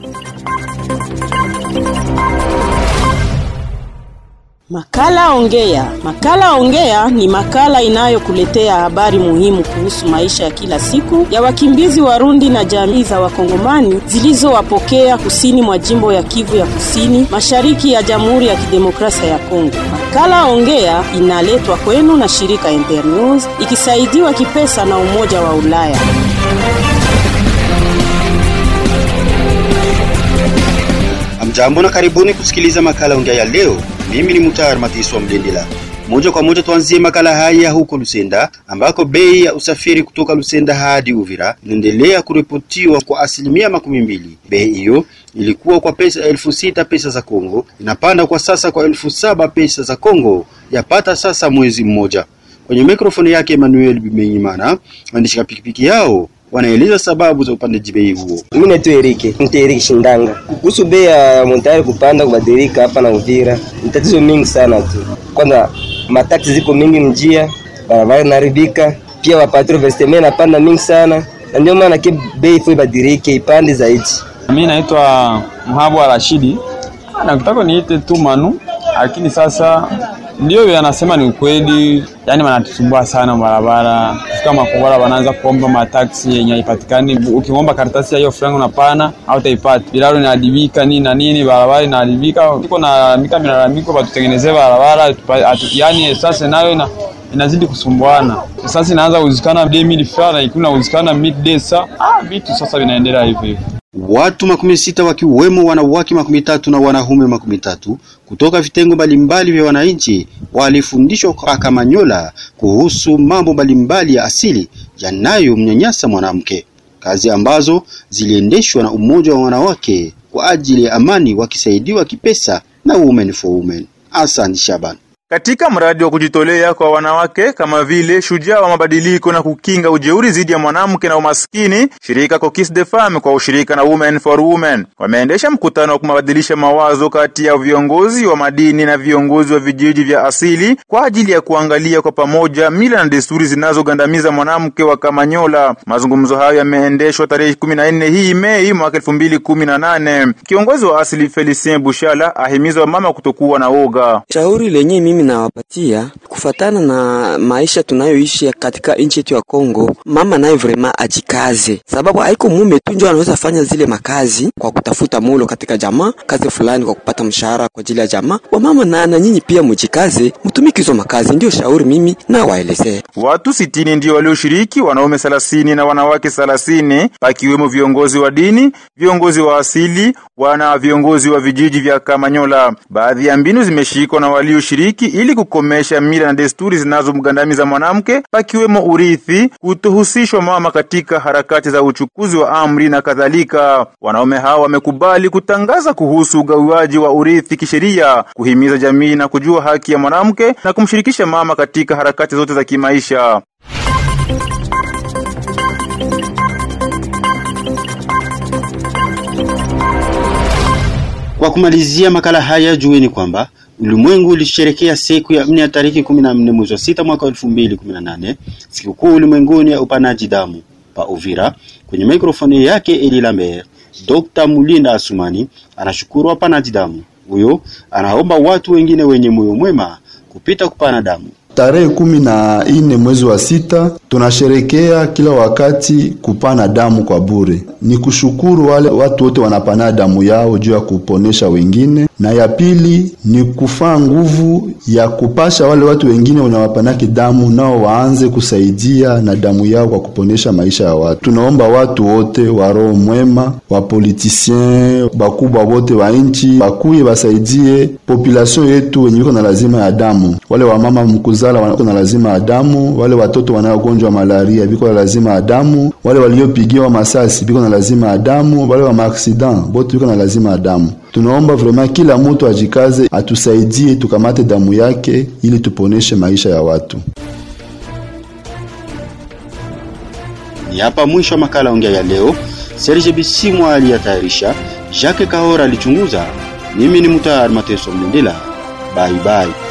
Makala Ongea. Makala Ongea ni makala inayokuletea habari muhimu kuhusu maisha ya kila siku ya wakimbizi Warundi na jamii za Wakongomani zilizowapokea kusini mwa jimbo ya Kivu ya Kusini, mashariki ya Jamhuri ya Kidemokrasia ya Kongo. Makala Ongea inaletwa kwenu na shirika Internews ikisaidiwa kipesa na Umoja wa Ulaya. Amjambo na karibuni kusikiliza makala ongea ya leo. Mimi ni Mutar Matiswa Mlendela. Moja kwa moja tuanzie makala haya huko Lusenda ambako bei ya usafiri kutoka Lusenda hadi Uvira inaendelea kuripotiwa kwa asilimia makumi mbili. Bei hiyo ilikuwa kwa pesa elfu sita pesa za Kongo, inapanda kwa sasa kwa elfu saba pesa za Kongo, yapata sasa mwezi mmoja. Kwenye mikrofoni yake Emmanuel Bimenyimana, waendesha pikipiki yao wanaeleza sababu za upandaji bei huo. Mimi naitwa Erike, mtu Erike Shindanga. Kuhusu bei ya montari kupanda kubadilika hapa na Uvira, ni tatizo mingi sana tu. Kwanza mataksi ziko mingi mjia, barabara inaharibika, pia wapatro vesteme napanda mingi sana, na ndio maana ke bei ifo ibadilike ipande zaidi. Mimi naitwa Mhabu wa Rashidi, nakutaka niite tu Manu, lakini sasa ndio yanasema ni ukweli, yani wanatusumbua sana barabara. Kufika Makongora wanaanza kuomba mataksi yenye haipatikani. Ukiomba karatasi ya hiyo franga unapana au utaipata. Bilalo inaharibika nini na nini, barabara inaharibika. Tuko na mika milalamiko batutengenezee barabara atu, yani sasa nayo ina inazidi kusumbuana. Sasa inaanza kuzikana 2000 francs na ikuna kuzikana midday saa. Ah, vitu sasa vinaendelea hivyo hivyo. Watu makumi sita wakiwemo wanawake makumi tatu na wanaume makumi tatu kutoka vitengo mbalimbali vya wananchi walifundishwa kwa Kamanyola kuhusu mambo mbalimbali ya asili yanayomnyanyasa mwanamke, kazi ambazo ziliendeshwa na umoja wa wanawake kwa ajili ya amani, wakisaidiwa kipesa na Women for Women. Hassan Shaban katika mradi wa kujitolea kwa wanawake kama vile shujaa wa mabadiliko na kukinga ujeuri dhidi ya mwanamke na umaskini, shirika Kokis de Femme kwa ushirika na Women for Women wameendesha mkutano wa kumabadilisha mawazo kati ya viongozi wa madini na viongozi wa vijiji vya asili kwa ajili ya kuangalia kwa pamoja mila na desturi zinazogandamiza mwanamke wa Kamanyola. Mazungumzo hayo yameendeshwa tarehe 14 hii Mei mwaka 2018. Kiongozi wa asili Felicien Bushala ahimiza wamama kutokuwa na woga. Shauri lenye mimi nawapatia kufatana na maisha tunayoishi katika nchi yetu ya Kongo, mama naye vrema ajikaze, sababu haiko mume tu ndio anaweza fanya zile makazi kwa kutafuta mulo katika jamaa, kazi fulani kwa kupata mshahara kwa ajili ya jamaa. Wamama na, na nyinyi pia mjikaze, mtumiki hizo makazi, ndio shauri mimi na waelezea. Watu sitini ndio walioshiriki, wanaume thelathini na wanawake thelathini, pakiwemo viongozi wa dini, viongozi wa asili, wana viongozi wa vijiji vya Kamanyola. Baadhi ya mbinu zimeshikwa na walioshiriki ili kukomesha mila na desturi zinazomgandamiza mwanamke pakiwemo urithi, kutohusishwa mama katika harakati za uchukuzi wa amri na kadhalika. Wanaume hao wamekubali kutangaza kuhusu ugawiwaji wa urithi kisheria, kuhimiza jamii na kujua haki ya mwanamke na kumshirikisha mama katika harakati zote za kimaisha. Kwa kumalizia makala haya, jueni kwamba ulimwengu ulisherekea siku ya nne ya tariki 14 mwezi wa sita mwaka 2018 sikukuu ulimwenguni ya upanaji damu pa Uvira. Kwenye mikrofoni yake Eli Lambert, Dr. Mulinda Asumani anashukuru wapanaji damu. Huyo anaomba watu wengine wenye moyo mwema kupita kupana damu. Tarehe kumi na nne mwezi wa sita tunasherekea kila wakati kupana damu kwa bure. Ni kushukuru wale watu wote wanapana damu yao juu ya kuponesha wengine, na ya pili ni kufaa nguvu ya kupasha wale watu wengine wenye wapanaki damu nao waanze kusaidia na damu yao kwa kuponesha maisha ya watu. Tunaomba watu wote wa roho mwema, wa politisien, bakubwa wote wa nchi bakuye basaidie population yetu wenye iko na lazima ya damu, wale wamama mkuzi zala wako na lazima ya damu, wale watoto wanaogonjwa malaria biko na lazima ya damu, wale waliopigiwa masasi biko na lazima ya damu, wale wa maaksidan bote biko na lazima ya damu. Tunaomba vraiment kila mtu ajikaze, atusaidie tukamate damu yake ili tuponeshe maisha ya watu. Ni hapa mwisho wa makala ongea ya leo. Serge Bisimwa aliyatayarisha, Jacques Kahora alichunguza. Mimi ni Mutar Mateso Mlindila. Bye bye.